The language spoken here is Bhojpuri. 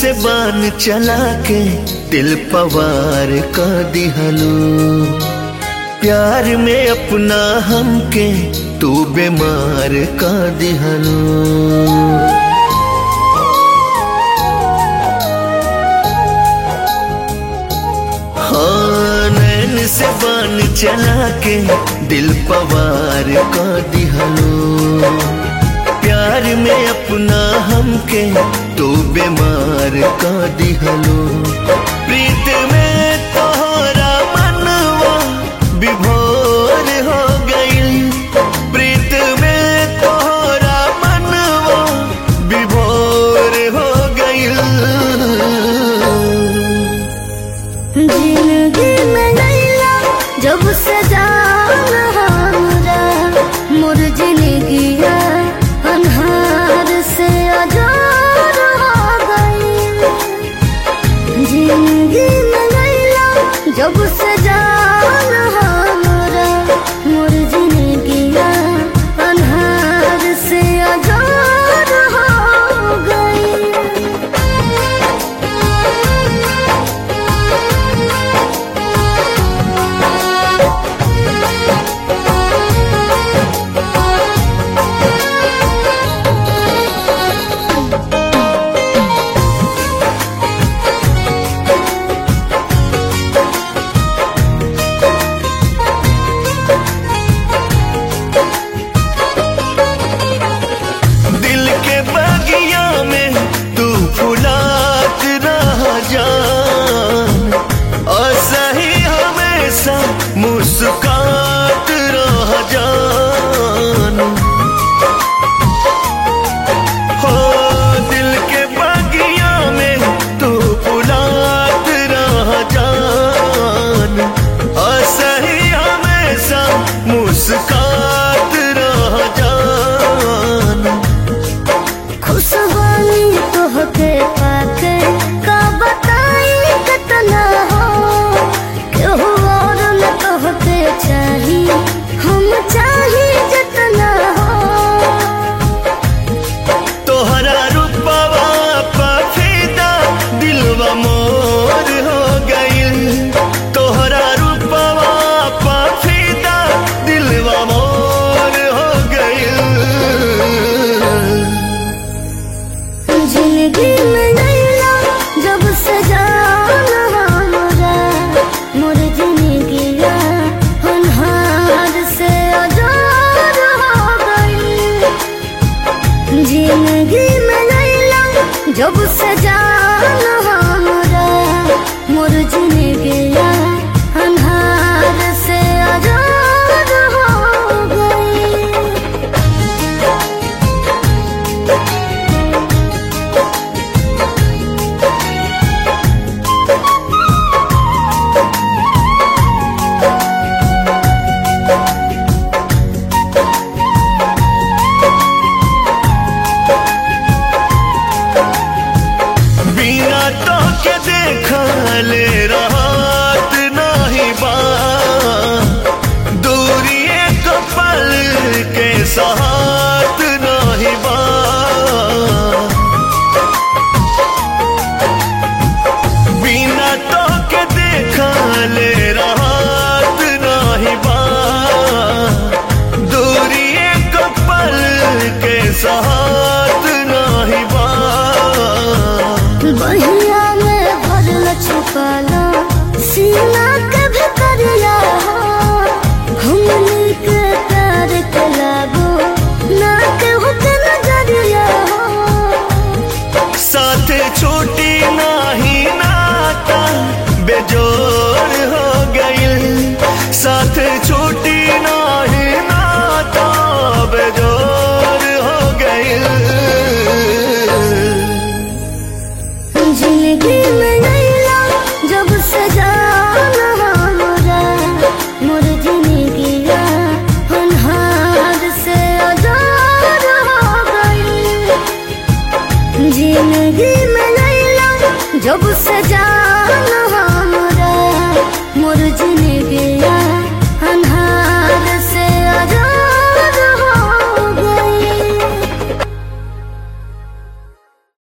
से बान चला के दिल पवार का दिहलो प्यार में अपना हमके तू बीमार का दिहलो हाँ नैन से बान चला के दिल पवार का दिहलो प्यार में अपना हमके तो बीमार का दिहलो प्रीत में तोहरा मनवा विभोर हो गई प्रीत में तोहरा मनवा विभोर हो गई जिंदगी में नैला जब से जान हमरा मोर जिंदगी अन्हार से अजार हो गई जिंदगी में नैला जब से जान हमरा मोर जिंदगी अन्हार से अजार हो गई दिल के बगिया में तू फुलात रह जान और सही हमेशा मुस्कात रह जान हो दिल के बगिया में तू फुलात रह जान और सही हमेशा मुस्कात रह जान खुशबानी तोहके पाके का बताई कितना हो केहू और न तोहके चाही हम चाही जितना हो तोहरा रूपवा पफीदा दिलवा मोर हो गइल तोहरा रूपवा पफीदा दिलवा मोर हो गइल जिंदगी में नैला जब से जान हमरा मोर जिंदगी अन्हार से अजार हो गई जिंदगी में नैला जब से जान हमरा मोर जिंदगी अन्हार से अजार हो गई बिना तो के देखले रात नाही बा दूरी एक पल के साथ नाही बा बिना तो के देखले रात नाही बा दूरी एक पल के साथ नाही बा बहिया में भरल छुपाला सीना के भीतरिया हमनी के प्यार के लागो ना के हुक नजरिया साथ छूटी नाही नाता बेजोर हो गइल साथ छूटी नाही नाता बेजोर हो गइल जिंदगी में नैला जब से जान हमरा मोर जिंदगी अन्हार से अजार हो गई जिंदगी में नैला जब से जान